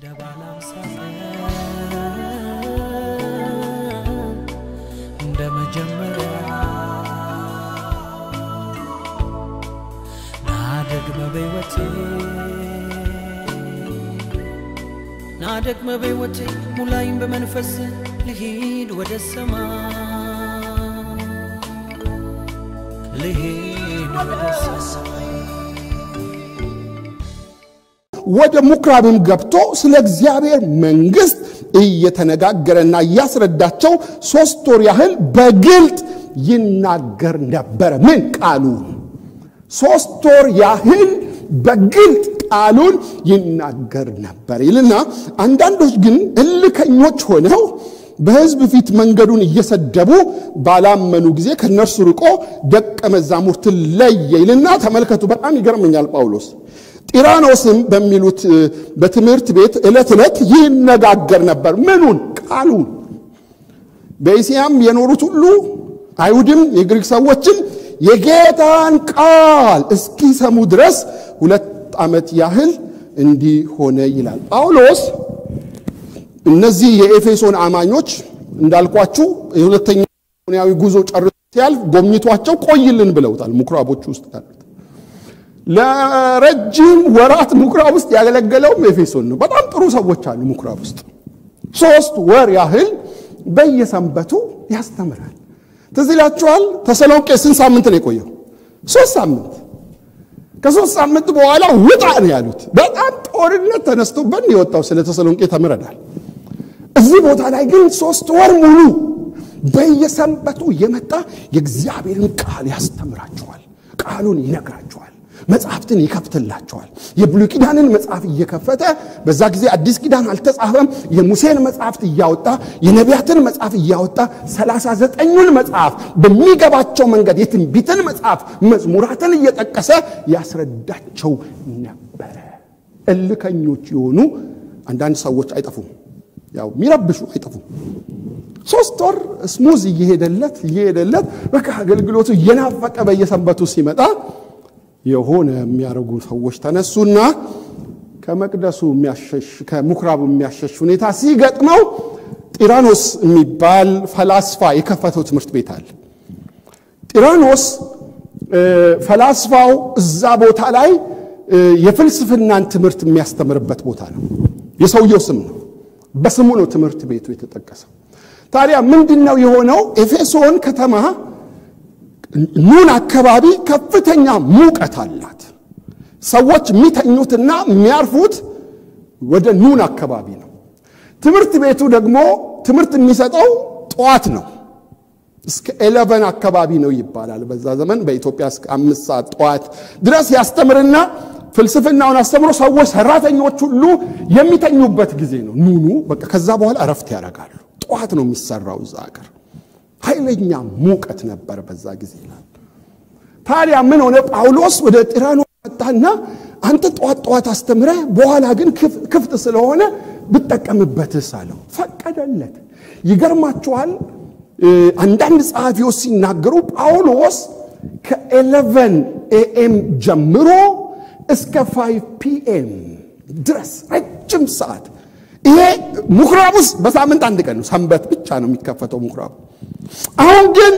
እንደ ባለ አምሳ ቀን እንደ መጀመሪያ ናደግመ በሕይወቴ ናደግመ በሕይወቴ ሙላይም በመንፈስ ልሂድ ወደ ሰማይ ልሂድ ወደ ሰማይ ወደ ምኩራብም ገብቶ ስለ እግዚአብሔር መንግሥት እየተነጋገረና እያስረዳቸው ሦስት ወር ያህል በግልጥ ይናገር ነበረ። ምን ቃሉን ሦስት ወር ያህል በግልጥ ቃሉን ይናገር ነበር ይልና አንዳንዶች ግን እልከኞች ሆነው በሕዝብ ፊት መንገዱን እየሰደቡ ባላመኑ ጊዜ ከእነርሱ ርቆ ደቀ መዛሙርትን ለየ ይልና ተመልከቱ። በጣም ይገርመኛል ጳውሎስ ጢራኖስም በሚሉት በትምህርት ቤት ዕለት ዕለት ይነጋገር ነበር። ምኑን? ቃሉን። በእስያም የኖሩት ሁሉ አይሁድም የግሪክ ሰዎችም የጌታን ቃል እስኪሰሙ ድረስ ሁለት ዓመት ያህል እንዲህ ሆነ ይላል ጳውሎስ። እነዚህ የኤፌሶን አማኞች እንዳልኳችሁ የሁለተኛ ሆናዊ ጉዞ ጨርሶ ሲያልፍ ጎብኝቷቸው ቆይልን ብለውታል። ምኩራቦች ውስጥ ያሉት ለረጅም ወራት ምኩራብ ውስጥ ያገለገለውም ኤፌሶን ነው። በጣም ጥሩ ሰዎች አሉ ምኩራብ ውስጥ። ሶስት ወር ያህል በየሰንበቱ ያስተምራል። ትዝ ይላችኋል። ተሰሎንቄ ስንት ሳምንት ነው የቆየው? ሶስት ሳምንት። ከሶስት ሳምንት በኋላ ውጣ ነው ያሉት። በጣም ጦርነት ተነስቶበት የወጣው ስለ ተሰሎንቄ ተምረናል። እዚህ ቦታ ላይ ግን ሶስት ወር ሙሉ በየሰንበቱ እየመጣ የእግዚአብሔርን ቃል ያስተምራቸዋል። ቃሉን ይነግራቸዋል። መጽሐፍትን ይከፍትላቸዋል። የብሉይ ኪዳንን መጽሐፍ እየከፈተ በዛ ጊዜ አዲስ ኪዳን አልተጻፈም። የሙሴን መጽሐፍት እያወጣ የነቢያትን መጽሐፍ እያወጣ ሰላሳ ዘጠኙን መጽሐፍ በሚገባቸው መንገድ የትንቢትን መጽሐፍ መዝሙራትን እየጠቀሰ ያስረዳቸው ነበረ። እልከኞች የሆኑ አንዳንድ ሰዎች አይጠፉም። ያው የሚረብሹ አይጠፉም። ሶስት ወር ስሙዝ እየሄደለት እየሄደለት በቃ አገልግሎቱ እየናፈቀ በየሰንበቱ ሲመጣ የሆነ የሚያደርጉ ሰዎች ተነሱና ከመቅደሱ የሚያሸሽ ከምኩራቡ የሚያሸሽ ሁኔታ ሲገጥመው ጢራኖስ የሚባል ፈላስፋ የከፈተው ትምህርት ቤት አለ። ጢራኖስ ፈላስፋው እዛ ቦታ ላይ የፍልስፍናን ትምህርት የሚያስተምርበት ቦታ ነው። የሰውየው ስም ነው። በስሙ ነው ትምህርት ቤቱ የተጠቀሰው። ታዲያ ምንድን ነው የሆነው? ኤፌሶን ከተማ ኑን አካባቢ ከፍተኛ ሙቀት አላት። ሰዎች የሚተኙትና የሚያርፉት ወደ ኑን አካባቢ ነው። ትምህርት ቤቱ ደግሞ ትምህርት የሚሰጠው ጠዋት ነው። እስከ ኤሌቨን አካባቢ ነው ይባላል። በዛ ዘመን በኢትዮጵያ እስከ አምስት ሰዓት ጠዋት ድረስ ያስተምርና ፍልስፍናውን አስተምሮ ሰዎች ሰራተኞች ሁሉ የሚተኙበት ጊዜ ነው ኑኑ። በቃ ከዛ በኋላ እረፍት ያደርጋሉ። ጠዋት ነው የሚሰራው እዛ ሀገር ኃይለኛ ሙቀት ነበር በዛ ጊዜ ይላል። ታዲያ ምን ሆነ? ጳውሎስ ወደ ጢራኖስ መጣና አንተ ጠዋት ጠዋት አስተምረ በኋላ ግን ክፍት ስለሆነ ብጠቀምበትስ አለው። ፈቀደለት። ይገርማችኋል። አንዳንድ ጸሐፊዎች ሲናገሩ ጳውሎስ ከኤሌቨን ኤኤም ጀምሮ እስከ ፋይቭ ፒኤም ድረስ ረጅም ሰዓት ይሄ ምኩራብ ውስጥ በሳምንት አንድ ቀን ነው፣ ሰንበት ብቻ ነው የሚከፈተው ምኩራቡ። አሁን ግን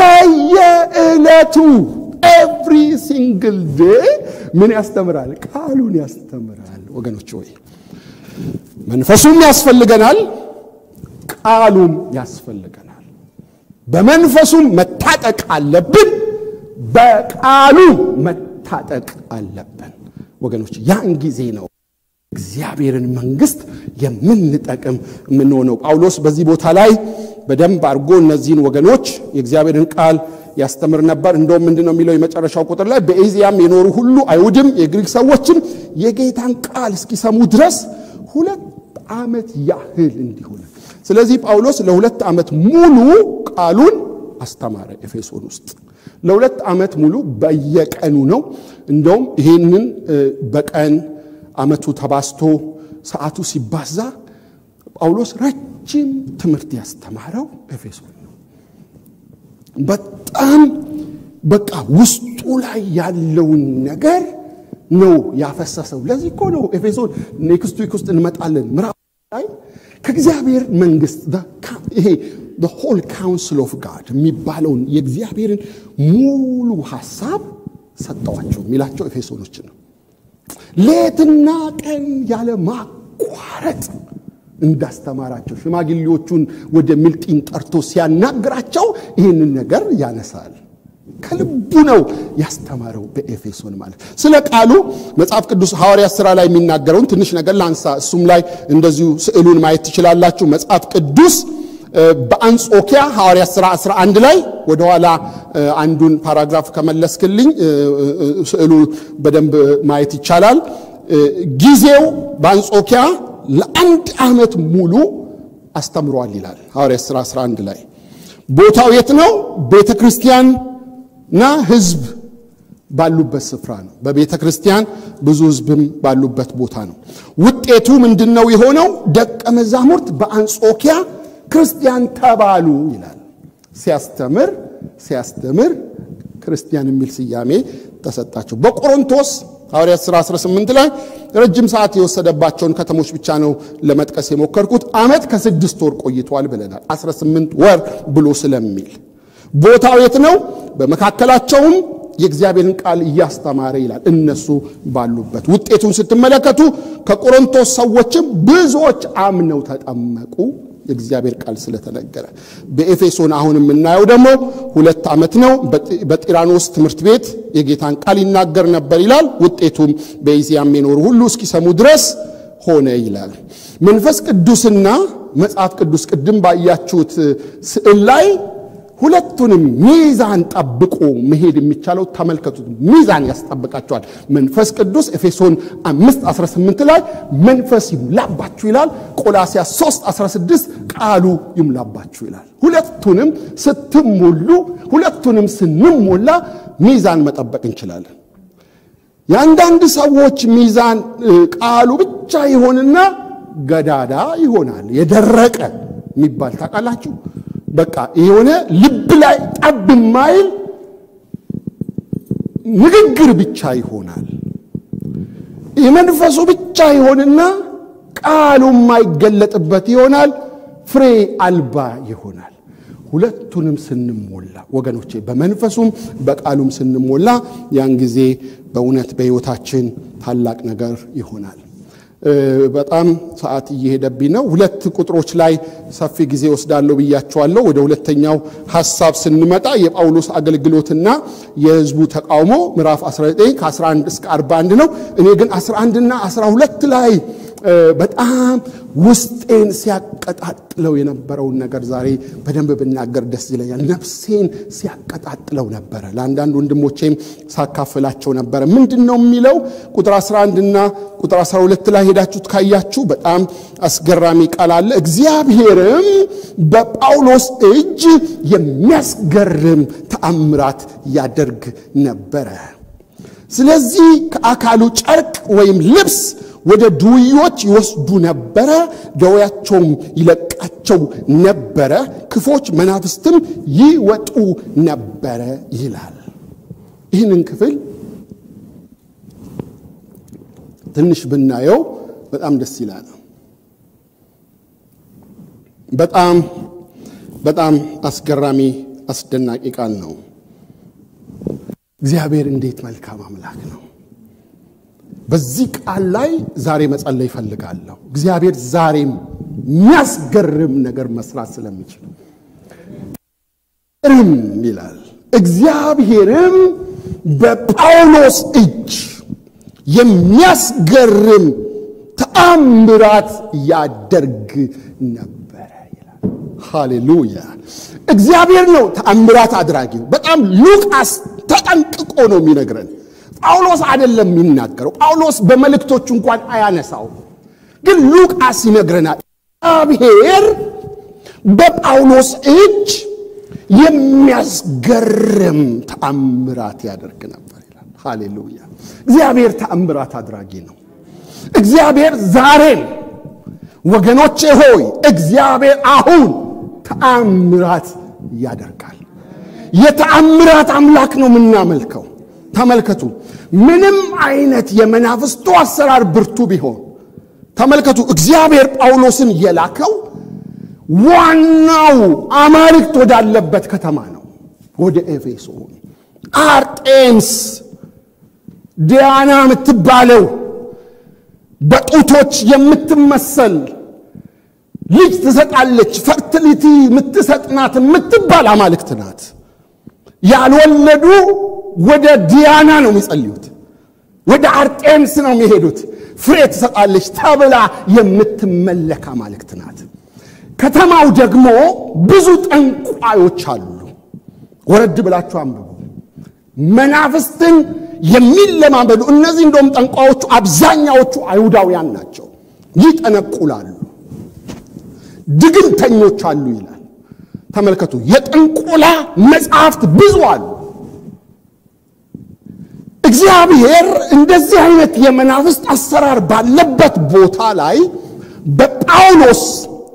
በየዕለቱ ኤቭሪ ሲንግል ዴይ ምን ያስተምራል? ቃሉን ያስተምራል። ወገኖች ወይ መንፈሱም ያስፈልገናል፣ ቃሉም ያስፈልገናል። በመንፈሱም መታጠቅ አለብን፣ በቃሉ መታጠቅ አለብን። ወገኖች ያን ጊዜ ነው እግዚአብሔርን መንግስት የምንጠቅም የምንሆነው። ጳውሎስ በዚህ ቦታ ላይ በደንብ አድርጎ እነዚህን ወገኖች የእግዚአብሔርን ቃል ያስተምር ነበር። እንደውም ምንድን ነው የሚለው የመጨረሻው ቁጥር ላይ በኤዚያም የኖሩ ሁሉ አይሁድም የግሪክ ሰዎችም የጌታን ቃል እስኪሰሙ ድረስ ሁለት ዓመት ያህል እንዲሆነ። ስለዚህ ጳውሎስ ለሁለት ዓመት ሙሉ ቃሉን አስተማረ ኤፌሶን ውስጥ ለሁለት ዓመት ሙሉ በየቀኑ ነው። እንደውም ይሄንን በቀን ዓመቱ ተባስቶ ሰዓቱ ሲባዛ ጳውሎስ ረጅም ትምህርት ያስተማረው ኤፌሶን ነው። በጣም በቃ ውስጡ ላይ ያለውን ነገር ነው ያፈሰሰው። ለዚህ እኮ ነው ኤፌሶን ኔክስት ዊክ ውስጥ እንመጣለን ምዕራፍ ላይ ከእግዚአብሔር መንግስት ይሄ ሆል ካውንስል ኦፍ ጋድ የሚባለውን የእግዚአብሔርን ሙሉ ሀሳብ ሰጠዋቸው የሚላቸው ኤፌሶኖችን ነው። ሌትና ቀን ያለ ማቋረጥ እንዳስተማራቸው ሽማግሌዎቹን ወደ ሚልጢን ጠርቶ ሲያናግራቸው ይህንን ነገር ያነሳል። ከልቡ ነው ያስተማረው በኤፌሶን ማለት። ስለ ቃሉ መጽሐፍ ቅዱስ ሐዋርያት ሥራ ላይ የሚናገረውን ትንሽ ነገር ላንሳ። እሱም ላይ እንደዚሁ ስዕሉን ማየት ትችላላችሁ። መጽሐፍ ቅዱስ በአንጾኪያ ሐዋርያት ሥራ 11 ላይ ወደኋላ አንዱን ፓራግራፍ ከመለስክልኝ ስዕሉ በደንብ ማየት ይቻላል። ጊዜው በአንጾኪያ ለአንድ ዓመት ሙሉ አስተምሯል ይላል ሐዋርያት ሥራ 11 ላይ። ቦታው የት ነው? ቤተ ክርስቲያንና ሕዝብ ባሉበት ስፍራ ነው። በቤተ ክርስቲያን ብዙ ሕዝብም ባሉበት ቦታ ነው። ውጤቱ ምንድን ነው የሆነው? ደቀ መዛሙርት በአንጾኪያ ክርስቲያን ተባሉ ይላል። ሲያስተምር ሲያስተምር ክርስቲያን የሚል ስያሜ ተሰጣቸው። በቆሮንቶስ ሐዋርያት ሥራ 18 ላይ ረጅም ሰዓት የወሰደባቸውን ከተሞች ብቻ ነው ለመጥቀስ የሞከርኩት። ዓመት ከስድስት ወር ቆይቷል ብለናል። 18 ወር ብሎ ስለሚል ቦታው የት ነው? በመካከላቸውም የእግዚአብሔርን ቃል እያስተማረ ይላል። እነሱ ባሉበት ውጤቱን ስትመለከቱ ከቆሮንቶስ ሰዎችም ብዙዎች አምነው ተጠመቁ። የእግዚአብሔር ቃል ስለተነገረ በኤፌሶን አሁን የምናየው ደግሞ ሁለት ዓመት ነው። በጢራኖስ ትምህርት ቤት የጌታን ቃል ይናገር ነበር ይላል። ውጤቱም በእስያም የኖሩ ሁሉ እስኪሰሙ ድረስ ሆነ ይላል። መንፈስ ቅዱስና መጽሐፍ ቅዱስ ቅድም ባያችሁት ስዕል ላይ ሁለቱንም ሚዛን ጠብቆ መሄድ የሚቻለው ተመልከቱት። ሚዛን ያስጠብቃቸዋል። መንፈስ ቅዱስ ኤፌሶን 5 18 ላይ መንፈስ ይሙላባችሁ ይላል። ቆላሲያስ 3 16 ቃሉ ይሙላባችሁ ይላል። ሁለቱንም ስትሞሉ፣ ሁለቱንም ስንሞላ ሚዛን መጠበቅ እንችላለን። የአንዳንድ ሰዎች ሚዛን ቃሉ ብቻ ይሆንና ገዳዳ ይሆናል። የደረቀ የሚባል ታውቃላችሁ። በቃ የሆነ ልብ ላይ ጠብ የማይል ንግግር ብቻ ይሆናል። የመንፈሱ ብቻ ይሆንና ቃሉ የማይገለጥበት ይሆናል። ፍሬ አልባ ይሆናል። ሁለቱንም ስንሞላ ወገኖቼ፣ በመንፈሱም በቃሉም ስንሞላ ያን ጊዜ በእውነት በሕይወታችን ታላቅ ነገር ይሆናል። በጣም ሰዓት እየሄደብኝ ነው። ሁለት ቁጥሮች ላይ ሰፊ ጊዜ ወስዳለሁ ብያቸዋለሁ። ወደ ሁለተኛው ሐሳብ ስንመጣ የጳውሎስ አገልግሎትና የሕዝቡ ተቃውሞ ምዕራፍ 19 ከ11 እስከ 41 ነው። እኔ ግን 11ና 12 ላይ በጣም ውስጤን ሲያቀጣጥለው የነበረውን ነገር ዛሬ በደንብ ብናገር ደስ ይለኛል። ነፍሴን ሲያቀጣጥለው ነበረ። ለአንዳንድ ወንድሞቼም ሳካፍላቸው ነበረ። ምንድን ነው የሚለው? ቁጥር 11ና ቁጥር 12 ላይ ሄዳችሁት ካያችሁ በጣም አስገራሚ ቃል አለ። እግዚአብሔርም በጳውሎስ እጅ የሚያስገርም ተአምራት ያደርግ ነበረ። ስለዚህ ከአካሉ ጨርቅ ወይም ልብስ ወደ ድውዮች ይወስዱ ነበረ፣ ደዌያቸውም ይለቃቸው ነበረ፣ ክፎች መናፍስትም ይወጡ ነበረ ይላል። ይህንን ክፍል ትንሽ ብናየው በጣም ደስ ይላል። በጣም በጣም አስገራሚ አስደናቂ ቃል ነው። እግዚአብሔር እንዴት መልካም አምላክ ነው። በዚህ ቃል ላይ ዛሬ መጸለይ ይፈልጋለሁ። እግዚአብሔር ዛሬም የሚያስገርም ነገር መስራት ስለሚችል ርም ይላል። እግዚአብሔርም በጳውሎስ እጅ የሚያስገርም ተአምራት ያደርግ ነበረ ይላል። ሃሌሉያ! እግዚአብሔር ነው ተአምራት አድራጊው። በጣም ሉቃስ ተጠንቅቆ ነው የሚነግረን። ጳውሎስ አይደለም የሚናገረው። ጳውሎስ በመልእክቶቹ እንኳን አያነሳው፣ ግን ሉቃስ ይነግረናል። እግዚአብሔር በጳውሎስ እጅ የሚያስገርም ተአምራት ያደርግ ነበር ይላል። ሃሌሉያ! እግዚአብሔር ተአምራት አድራጊ ነው። እግዚአብሔር ዛሬም ወገኖቼ ሆይ እግዚአብሔር አሁን ተአምራት ያደርጋል። የተአምራት አምላክ ነው የምናመልከው። ተመልከቱ ምንም አይነት የመናፍስቱ አሰራር ብርቱ ቢሆን ተመልከቱ፣ እግዚአብሔር ጳውሎስን የላከው ዋናው አማልክት ወዳለበት ከተማ ነው፣ ወደ ኤፌሶን። አርጤምስ ዲያና የምትባለው በጡቶች የምትመሰል ልጅ ትሰጣለች፣ ፈርቲሊቲ የምትሰጥናት የምትባል አማልክት ናት። ያልወለዱ ወደ ዲያና ነው የሚጸልዩት፣ ወደ አርጤምስ ነው የሚሄዱት። ፍሬ ትሰጣለች ተብላ የምትመለክ አማልክት ናት። ከተማው ደግሞ ብዙ ጠንቋዮች አሉ። ወረድ ብላችሁ አንብቡ። መናፍስትን የሚለማመዱ እነዚህ እንደውም ጠንቋዮቹ አብዛኛዎቹ አይሁዳውያን ናቸው። ይጠነቁላሉ፣ ድግምተኞች አሉ ይላል። ተመልከቱ፣ የጥንቆላ መጽሐፍት ብዙ አሉ። እግዚአብሔር እንደዚህ አይነት የመናፍስት አሰራር ባለበት ቦታ ላይ በጳውሎስ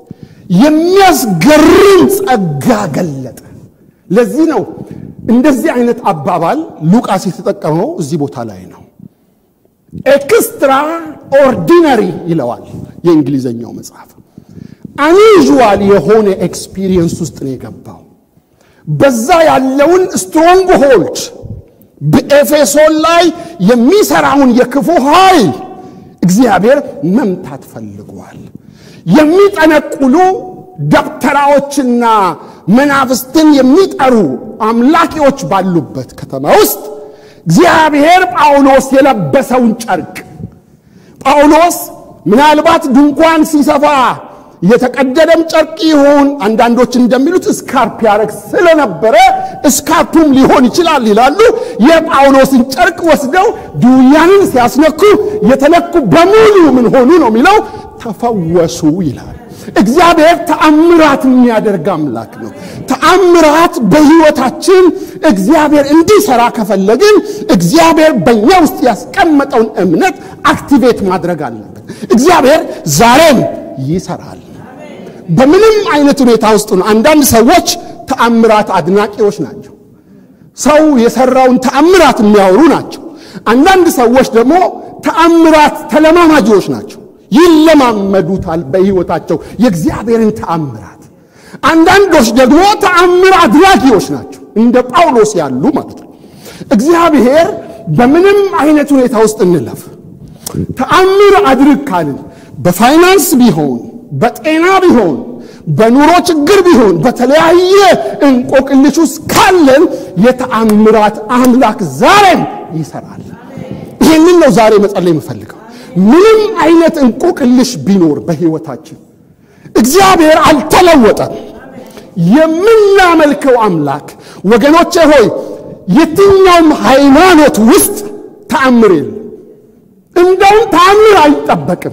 የሚያስገርም ጸጋ ገለጠ። ለዚህ ነው እንደዚህ አይነት አባባል ሉቃስ የተጠቀመው እዚህ ቦታ ላይ ነው። ኤክስትራ ኦርዲነሪ ይለዋል የእንግሊዘኛው መጽሐፍ። አንዩዥዋል የሆነ ኤክስፒሪየንስ ውስጥ ነው የገባው። በዛ ያለውን ስትሮንግ ሆልድ በኤፌሶን ላይ የሚሰራውን የክፉ ኃይል እግዚአብሔር መምታት ፈልጓል። የሚጠነቁሉ ደብተራዎችና መናፍስትን የሚጠሩ አምላኪዎች ባሉበት ከተማ ውስጥ እግዚአብሔር ጳውሎስ የለበሰውን ጨርቅ ጳውሎስ ምናልባት ድንኳን ሲሰፋ የተቀደደም ጨርቅ ይሁን አንዳንዶች እንደሚሉት እስካርፕ ያደረግ ስለነበረ እስካርፑም ሊሆን ይችላል ይላሉ። የጳውሎስን ጨርቅ ወስደው ድውያንን ሲያስነኩ የተነኩ በሙሉ ምን ሆኑ ነው የሚለው ተፈወሱ ይላል። እግዚአብሔር ተአምራት የሚያደርግ አምላክ ነው። ተአምራት በሕይወታችን እግዚአብሔር እንዲሰራ ከፈለግን እግዚአብሔር በእኛ ውስጥ ያስቀመጠውን እምነት አክቲቬት ማድረግ አለብን። እግዚአብሔር ዛሬም ይሰራል። በምንም አይነት ሁኔታ ውስጥ ነው። አንዳንድ ሰዎች ተአምራት አድናቂዎች ናቸው። ሰው የሰራውን ተአምራት የሚያወሩ ናቸው። አንዳንድ ሰዎች ደግሞ ተአምራት ተለማማጆች ናቸው። ይለማመዱታል በሕይወታቸው የእግዚአብሔርን ተአምራት። አንዳንዶች ደግሞ ተአምር አድራጊዎች ናቸው፣ እንደ ጳውሎስ ያሉ ማለት ነው። እግዚአብሔር በምንም አይነት ሁኔታ ውስጥ እንለፍ ተአምር አድርግ ካልን በፋይናንስ ቢሆን በጤና ቢሆን በኑሮ ችግር ቢሆን በተለያየ እንቆቅልሽ ውስጥ ካለን የተአምራት አምላክ ዛሬም ይሰራል። ይህንን ነው ዛሬ መጸለይ የምፈልገው። ምንም አይነት እንቆቅልሽ ቢኖር በሕይወታችን እግዚአብሔር አልተለወጠም። የምናመልከው አምላክ ወገኖቼ ሆይ የትኛውም ሃይማኖት ውስጥ ተአምር የለም። እንደውም ተአምር አይጠበቅም።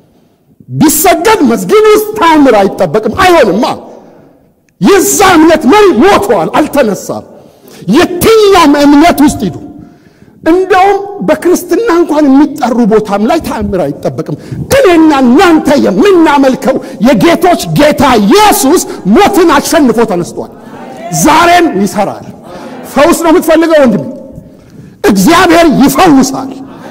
ቢሰገድ መስጊድ ውስጥ ተአምር አይጠበቅም። አይሆንማ። የዛ እምነት መሪ ሞተዋል፣ አልተነሳም። የትኛውም እምነት ውስጥ ሂዱ። እንደውም በክርስትና እንኳን የሚጠሩ ቦታም ላይ ተአምር አይጠበቅም። እኔና እናንተ የምናመልከው የጌቶች ጌታ ኢየሱስ ሞትን አሸንፎ ተነስቷል። ዛሬም ይሰራል። ፈውስ ነው የምትፈልገው ወንድሜ? እግዚአብሔር ይፈውሳል።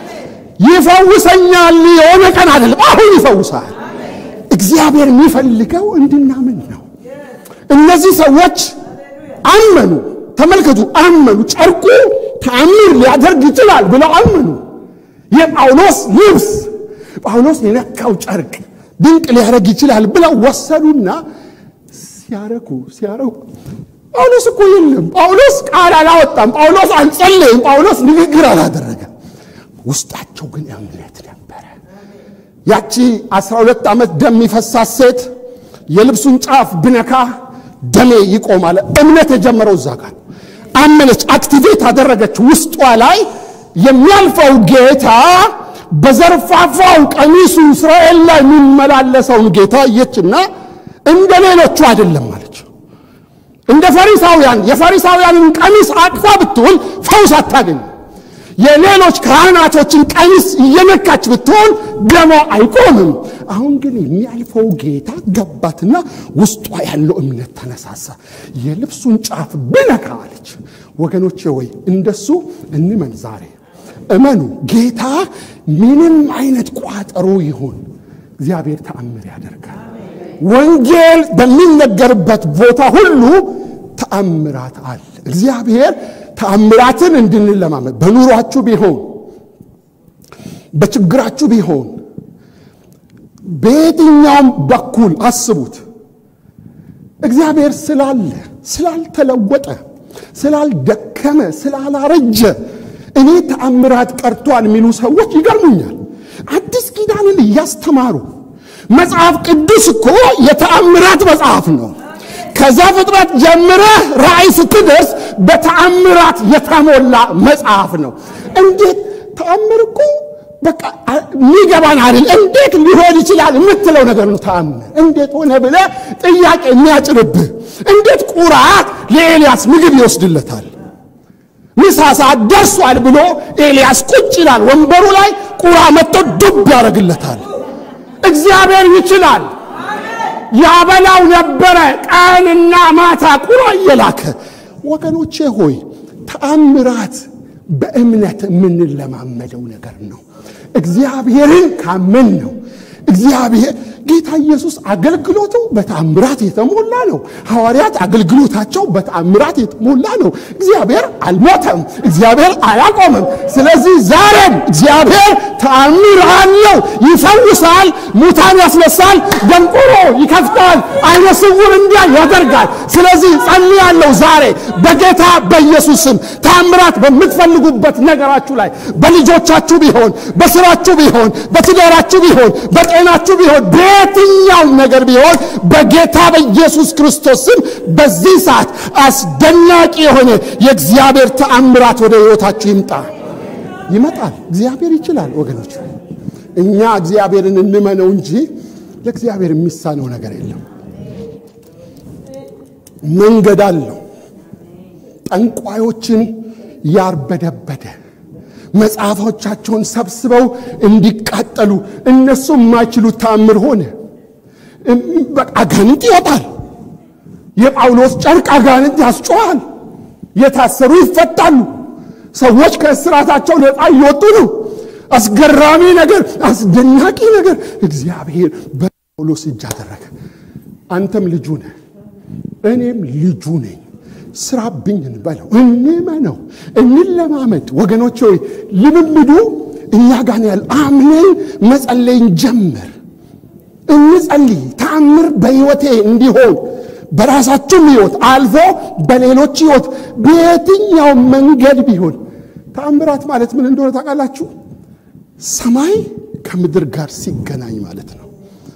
ይፈውሰኛል የሆነ ቀን አይደለም፣ አሁን ይፈውሳል። እግዚአብሔር የሚፈልገው እንድናምን ነው። እነዚህ ሰዎች አመኑ። ተመልከቱ፣ አመኑ። ጨርቁ ተአምር ሊያደርግ ይችላል ብለው አመኑ። የጳውሎስ ልብስ ጳውሎስ የነካው ጨርቅ ድንቅ ሊያደርግ ይችላል ብለው ወሰዱና ሲያረጉ ሲያረጉ ጳውሎስ እኮ የለም። ጳውሎስ ቃል አላወጣም። ጳውሎስ አልጸለይም። ጳውሎስ ንግግር አላደረገም። ውስጣቸው ግን እምነት ነበረ። ያቺ 12 ዓመት ደም የሚፈሳት ሴት የልብሱን ጫፍ ብነካ ደሜ ይቆማል። እምነት የጀመረው እዛ ጋር አመነች፣ አክቲቬት አደረገች። ውስጧ ላይ የሚያልፈው ጌታ በዘርፋፋው ቀሚሱ እስራኤል ላይ የሚመላለሰውን ጌታ አየችና እንደ ሌሎቹ አይደለም አለች። እንደ ፈሪሳውያን የፈሪሳውያንን ቀሚስ አቅፋ ብትውል ፈውስ አታገኝ። የሌሎች ካህናቶችን ቀሚስ እየነካች ብትሆን ደሞ አይቆምም። አሁን ግን የሚያልፈው ጌታ ገባትና ውስጧ ያለው እምነት ተነሳሳ። የልብሱን ጫፍ ብነካ አለች። ወገኖቼ ወይ እንደሱ እንመን ዛሬ እመኑ፣ ጌታ ምንም አይነት ቋጠሮ ይሁን እግዚአብሔር ተአምር ያደርጋል። ወንጌል በሚነገርበት ቦታ ሁሉ ተአምራት አለ። እግዚአብሔር ተአምራትን እንድንለማመድ በኑሯችሁ ቢሆን በችግራችሁ ቢሆን በየትኛውም በኩል አስቡት። እግዚአብሔር ስላለ ስላልተለወጠ፣ ስላልደከመ፣ ስላላረጀ እኔ ተአምራት ቀርቷል የሚሉ ሰዎች ይገርሙኛል። አዲስ ኪዳንን እያስተማሩ መጽሐፍ ቅዱስ እኮ የተአምራት መጽሐፍ ነው። ከዛ ፍጥረት ጀምረህ ራእይ ስትደርስ በተአምራት የተሞላ መጽሐፍ ነው። እንዴት ተአምር እኮ በቃ የሚገባን አይደል? እንዴት ሊሆን ይችላል የምትለው ነገር ነው። ተአምር እንዴት ሆነ ብለህ ጥያቄ የሚያጭርብህ እንዴት ቁራት ለኤልያስ ምግብ ይወስድለታል? ምሳ ሰዓት ደርሷል ብሎ ኤልያስ ቁጭ ይላል ወንበሩ ላይ፣ ቁራ መጥቶ ዱብ ያደርግለታል። እግዚአብሔር ይችላል። ያበላው ነበረ ቀንና ማታ ቁራ እየላከ። ወገኖቼ ሆይ ተአምራት በእምነት የምንለማመደው ነገር ነው። እግዚአብሔርን ካመን ነው። እግዚአብሔር ጌታ ኢየሱስ አገልግሎቱ በተአምራት የተሞላ ነው። ሐዋርያት አገልግሎታቸው በተአምራት የተሞላ ነው። እግዚአብሔር አልሞተም፣ እግዚአብሔር አላቆመም። ስለዚህ ዛሬም እግዚአብሔር ተአምር አለው። ይፈውሳል፣ ሙታን ያስነሳል፣ ደንቆሮ ይከፍታል፣ አይነ ስውር እንዲያ ያደርጋል። ስለዚህ ጸልያለሁ ዛሬ በጌታ በኢየሱስ ስም ተአምራት በምትፈልጉበት ነገራችሁ ላይ በልጆቻችሁ ቢሆን፣ በስራችሁ ቢሆን፣ በትዳራችሁ ቢሆን፣ በጤናችሁ ቢሆን በየትኛውም ነገር ቢሆን በጌታ በኢየሱስ ክርስቶስ ስም በዚህ ሰዓት አስደናቂ የሆነ የእግዚአብሔር ተአምራት ወደ ሕይወታችሁ ይምጣ። ይመጣል። እግዚአብሔር ይችላል ወገኖች። እኛ እግዚአብሔርን እንመነው እንጂ ለእግዚአብሔር የሚሳነው ነገር የለም። መንገድ አለው። ጠንቋዮችን ያርበደበደ መጽሐፎቻቸውን ሰብስበው እንዲቃጠሉ እነሱ የማይችሉት ተአምር ሆነ። አጋንንት ይወጣል። የጳውሎስ ጨርቅ አጋንንት ያስጮኋል። የታሰሩ ይፈታሉ። ሰዎች ከእስራታቸው ነፃ እየወጡ ነው። አስገራሚ ነገር፣ አስደናቂ ነገር እግዚአብሔር በጳውሎስ እጅ አደረገ። አንተም ልጁ ነህ፣ እኔም ልጁ ነኝ። ስራብኝ እንበለው፣ እንመነው፣ እንለማመድ። ወገኖች ሆይ ልምምዱ እኛ ጋር ያለ አምነን መጸለይን ጀምር። እንጸልይ። ተአምር በሕይወቴ እንዲሆን በራሳችሁም ሕይወት አልፎ በሌሎች ሕይወት በየትኛው መንገድ ቢሆን ተአምራት ማለት ምን እንደሆነ ታውቃላችሁ? ሰማይ ከምድር ጋር ሲገናኝ ማለት ነው።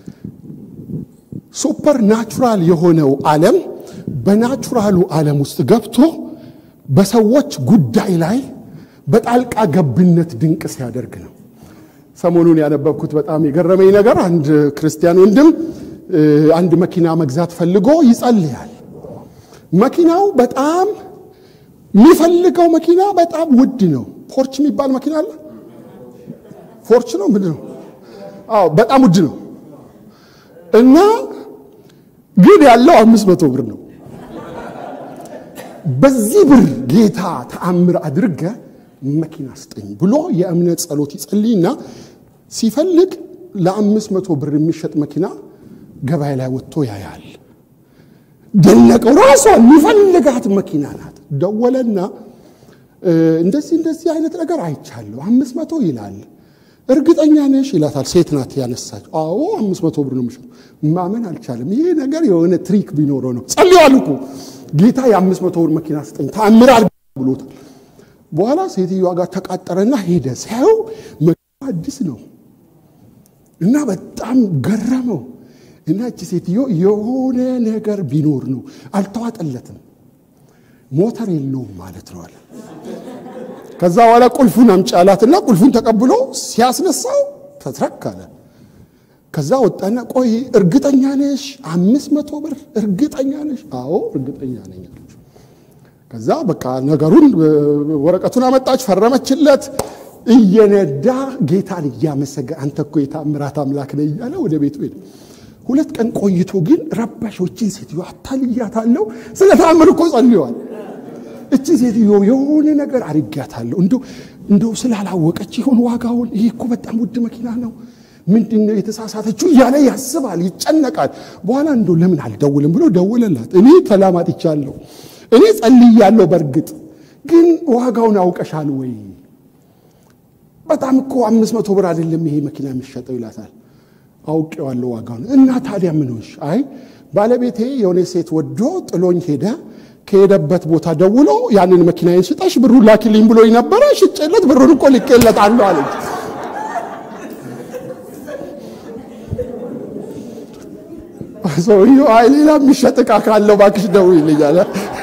ሱፐር ናቹራል የሆነው ዓለም በናቹራሉ ዓለም ውስጥ ገብቶ በሰዎች ጉዳይ ላይ በጣልቃ ገብነት ድንቅ ሲያደርግ ነው። ሰሞኑን ያነበብኩት በጣም የገረመኝ ነገር አንድ ክርስቲያን ወንድም አንድ መኪና መግዛት ፈልጎ ይጸልያል። መኪናው በጣም የሚፈልገው መኪና በጣም ውድ ነው። ፖርች የሚባል መኪና አለ። ፎርች ነው ምንድን ነው? አዎ በጣም ውድ ነው እና ግን ያለው አምስት መቶ ብር ነው። በዚህ ብር ጌታ ተአምር አድርገ መኪና ስጠኝ ብሎ የእምነት ጸሎት ይጸልይና ሲፈልግ ለአምስት መቶ ብር የሚሸጥ መኪና ገበያ ላይ ወጥቶ ያያል። ደነቀው። ራሷ የሚፈልጋት መኪና ናት። ደወለና እንደዚህ እንደዚህ አይነት ነገር አይቻለሁ፣ አምስት መቶ ይላል። እርግጠኛ ነሽ ይላታል። ሴት ናት ያነሳች። አዎ አምስት መቶ ብር ነው የሚሸጠው። ማመን አልቻለም። ይሄ ነገር የሆነ ትሪክ ቢኖረው ነው። ጸልዋል እኮ ጌታ የአምስት መቶ ብር መኪና ስጠኝ ተአምር አድርግ ብሎታል። በኋላ ሴትዮዋ ጋር ተቃጠረና ሄደ። ሲያየው መኪና አዲስ ነው እና በጣም ገረመው። እና እቺ ሴትዮ የሆነ ነገር ቢኖር ነው አልተዋጠለትም፣ ሞተር የለውም ማለት ነው አለ። ከዛ በኋላ ቁልፉን አምጪ አላትና ቁልፉን ተቀብሎ ሲያስነሳው ተትረክ አለ። ከዛ ወጣና ቆይ እርግጠኛ ነሽ አምስት መቶ ብር እርግጠኛ ነሽ? አዎ እርግጠኛ ነኝ አለች። ከዛ በቃ ነገሩን ወረቀቱን አመጣች፣ ፈረመችለት። እየነዳ ጌታን እያመሰገን አንተ እኮ የታምራት አምላክ ነህ እያለ ወደ ቤቱ ሄደ። ሁለት ቀን ቆይቶ ግን ረባሾችን ሴትዮ አታልያታለሁ። ስለ ተአምር እኮ ጸልየዋል። እቺ ሴትዮ የሆነ ነገር አድርጊያታለሁ እንደው እንደው ስላላወቀች ይሆን ዋጋውን ይህ እኮ በጣም ውድ መኪና ነው ምንድን ነው የተሳሳተችው እያለ ያስባል ይጨነቃል በኋላ እንደው ለምን አልደውልም ብሎ ደውለላት እኔ ተላማጥቻለሁ እኔ ጸልያለሁ በእርግጥ ግን ዋጋውን አውቀሻል ወይ በጣም እኮ አምስት መቶ ብር አይደለም ይሄ መኪና የሚሸጠው ይላታል አውቄዋለሁ ዋጋውን እና ታዲያ ምን ሆንሽ አይ ባለቤቴ የሆነ ሴት ወዶ ጥሎኝ ሄደ ከሄደበት ቦታ ደውሎ ያንን መኪናዬን ሽጠሽ ብሩን ላኪልኝ ብሎኝ ነበረ ሽጬለት ብሩን እኮ ልኬለታለሁ አለች ሰውዬው አይ ሌላ የሚሸጥ ዕቃ ካለው እባክሽ ደውይልኝ አለ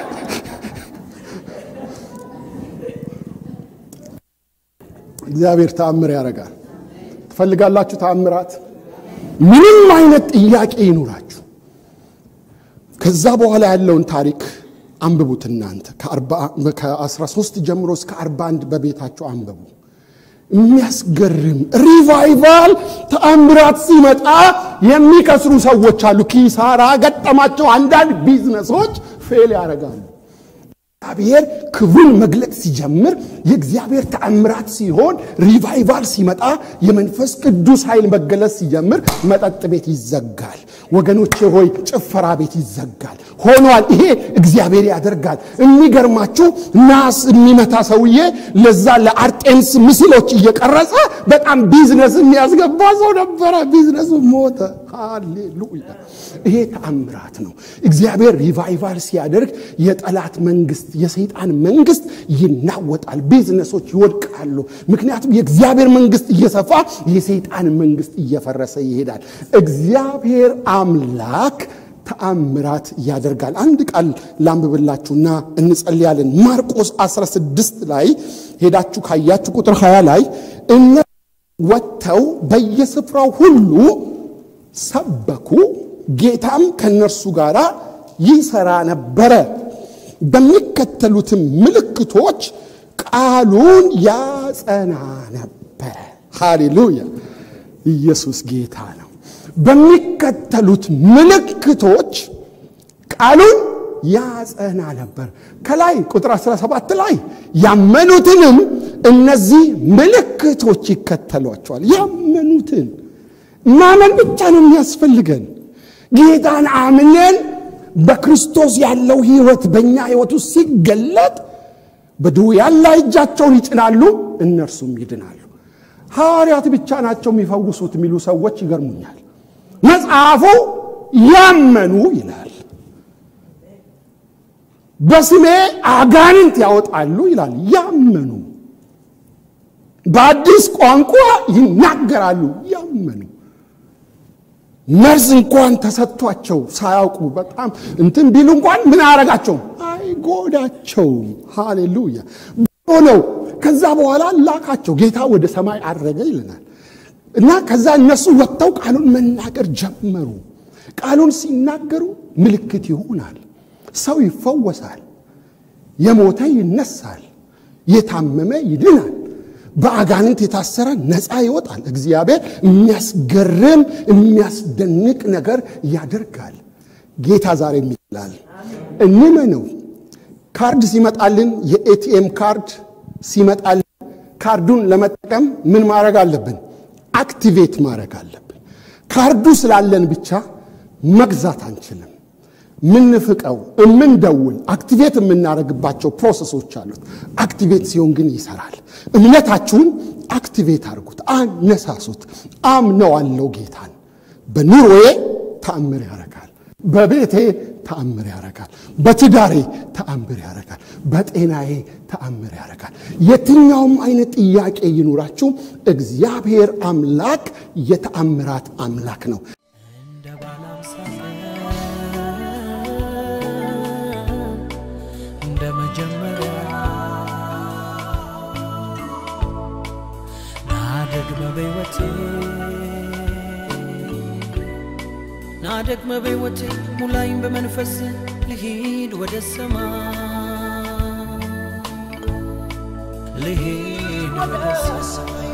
እግዚአብሔር ተአምር ያደርጋል ትፈልጋላችሁ ተአምራት ምንም አይነት ጥያቄ ይኑራችሁ ከዛ በኋላ ያለውን ታሪክ አንብቡት እናንተ ከ13 ጀምሮ እስከ 41 በቤታቸው አንብቡ የሚያስገርም ሪቫይቫል ተአምራት ሲመጣ የሚከስሩ ሰዎች አሉ ኪሳራ ገጠማቸው አንዳንድ ቢዝነሶች ፌል ያደርጋሉ እግዚአብሔር ክብሩን መግለጥ ሲጀምር የእግዚአብሔር ተአምራት ሲሆን ሪቫይቫል ሲመጣ የመንፈስ ቅዱስ ኃይል መገለጽ ሲጀምር መጠጥ ቤት ይዘጋል ወገኖቼ ሆይ ጭፈራ ቤት ይዘጋል ሆኗል ይሄ እግዚአብሔር ያደርጋል የሚገርማችሁ ናስ የሚመታ ሰውዬ ለዛ ለአርጤምስ ምስሎች እየቀረጸ በጣም ቢዝነስ የሚያስገባ ሰው ነበረ ቢዝነሱ ሞተ ሃሌሉያ ይሄ ተአምራት ነው እግዚአብሔር ሪቫይቫል ሲያደርግ የጠላት መንግስት የሰይጣን መንግስት ይናወጣል ቢዝነሶች ይወድቃሉ ምክንያቱም የእግዚአብሔር መንግስት እየሰፋ የሰይጣን መንግስት እየፈረሰ ይሄዳል እግዚአብሔር አምላክ ተአምራት ያደርጋል አንድ ቃል ላንብብላችሁና እንጸልያለን ማርቆስ 16 ላይ ሄዳችሁ ካያችሁ ቁጥር 20 ላይ እነ ወጥተው በየስፍራው ሁሉ ሰበኩ ጌታም ከእነርሱ ጋር ይሰራ ነበረ በሚከተሉትም ምልክቶች ቃሉን ያጸና ነበረ ሃሌሉያ ኢየሱስ ጌታ ነው በሚከተሉት ምልክቶች ቃሉን ያጸና ነበር ከላይ ቁጥር 17 ላይ ያመኑትንም እነዚህ ምልክቶች ይከተሏቸዋል ያመኑትን ማመን ብቻ ነው የሚያስፈልገን ጌታን አምነን በክርስቶስ ያለው ህይወት በእኛ ህይወት ውስጥ ሲገለጥ በድውያን ላይ እጃቸውን ይጭናሉ እነርሱም ይድናሉ ሐዋርያት ብቻ ናቸው የሚፈውሱት የሚሉ ሰዎች ይገርሙኛል መጽሐፉ ያመኑ ይላል በስሜ አጋንንት ያወጣሉ ይላል ያመኑ በአዲስ ቋንቋ ይናገራሉ ያመኑ መርዝ እንኳን ተሰጥቷቸው ሳያውቁ በጣም እንትን ቢሉ እንኳን ምን አያረጋቸውም አይጎዳቸውም ሃሌሉያ ሆነው ከዛ በኋላ ላካቸው ጌታ ወደ ሰማይ አረገ ይለናል እና ከዛ እነሱ ወጥተው ቃሉን መናገር ጀመሩ ቃሉን ሲናገሩ ምልክት ይሆናል ሰው ይፈወሳል የሞተ ይነሳል የታመመ ይድናል በአጋንንት የታሰረ ነፃ ይወጣል እግዚአብሔር የሚያስገርም የሚያስደንቅ ነገር ያደርጋል ጌታ ዛሬ ይላል እንመነው ካርድ ሲመጣልን የኤቲኤም ካርድ ሲመጣልን ካርዱን ለመጠቀም ምን ማድረግ አለብን አክቲቬት ማድረግ አለብን ካርዱ ስላለን ብቻ መግዛት አንችልም ምንፍቀው እምንደውል አክቲቬት የምናደርግባቸው ፕሮሰሶች አሉት አክቲቬት ሲሆን ግን ይሰራል እምነታችሁን አክቲቬት አድርጉት አነሳሱት አምነዋለው ጌታን በኑሮዬ ተአምር ያደርጋል በቤቴ ተአምር ያደርጋል በትዳሬ ተአምር ያደርጋል በጤናዬ ተአምር ያደርጋል የትኛውም አይነት ጥያቄ ይኑራችሁ እግዚአብሔር አምላክ የተአምራት አምላክ ነው እንደ ባለ አምሳ እንደ መጀመሪያ ናደግመ በሕይወቴ ናደግመ በሕይወቴ ሙላይም በመንፈስ ልሂድ ወደ ሰማይ ልሂድ ወደ ሰማይ